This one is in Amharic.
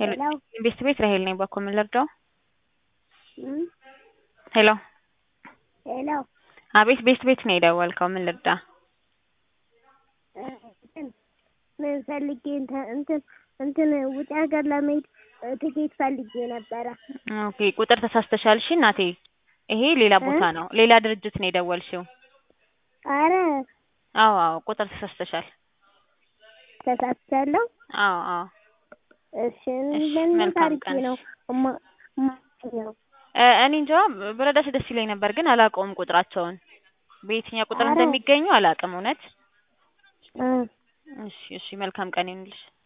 ሄሎ ሄሎ ቤት ቤት ራሄል ነኝ። ባኮ ምን ልርዳው? እም ሄሎ ሄሎ አቤት ቤት ቤት ነው የደወልከው። ምን ልርዳ? እ እንትን ምን ፈልጌ እንትን እንትን እንትን ውጭ ሀገር ለመሄድ እ ትኬት ፈልጌ ነበረ። ኦኬ ቁጥር ተሳስተሻል። እሺ እናቴ ይሄ ሌላ እ ቦታ ነው፣ ሌላ ድርጅት ነው የደወልሽው። አረ አዎ አዎ ቁጥር ተሳስተሻል። ተሳስቻለሁ። አዎ አዎ እሺ እሺ ምን መልካም ታርጌ ቀን። ነው እማ እማገኘው? እ እኔ እንጃ ብረዳሽ ደስ ይለኝ ነበር፣ ግን አላውቀውም ቁጥራቸውን በየትኛው ቁጥር አረ እንደሚገኙ አላውቅም እውነት። እ እሺ እሺ መልካም ቀን ይሁንልሽ።